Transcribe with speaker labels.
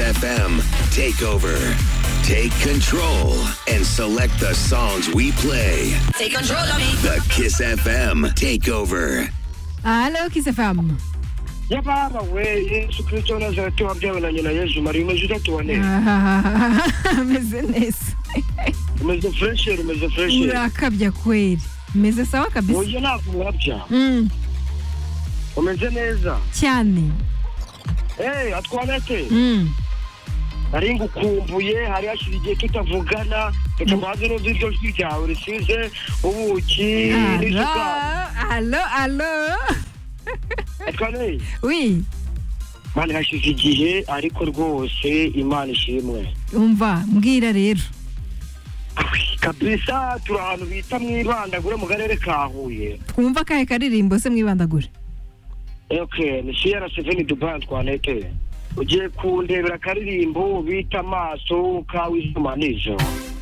Speaker 1: SXFM. Take over, take control, and select the songs we play.
Speaker 2: Take control of me.
Speaker 1: The Kiss FM Takeover.
Speaker 3: Halo Kiss FM.
Speaker 4: yababa we yesu kristo nazareti wabyabonanye na yezu mari umeze utatuwane
Speaker 3: Ameze neza.
Speaker 4: umeze furesheri umeze furesheri
Speaker 3: Urakabya kweli. Meze sawa kabisa.
Speaker 4: uburyo ntabwo urabya
Speaker 3: Mm,
Speaker 4: umeze neza
Speaker 3: cyane.
Speaker 4: eee atwanete
Speaker 3: Mm.
Speaker 4: nari ngukumbuye hari hashize igihe tutavugana reka mbanze n'uzi iryo jwi ryawe risize ubuki n'isukari
Speaker 3: Halo, halo, halo.
Speaker 4: atwaneye
Speaker 3: Oui,
Speaker 4: mani hashize igihe ariko rwose imana ishimwe
Speaker 3: umva mbwira rero.
Speaker 4: kabisa turi ahantu bita mu ibandagure mu karere ka huye
Speaker 3: Twumva kahe karirimbo se mwibandagure.
Speaker 4: ok ni siyara seveni dubai twanete ugiye kundebera akaririmbo bita amaso kawe izuba n'ijoro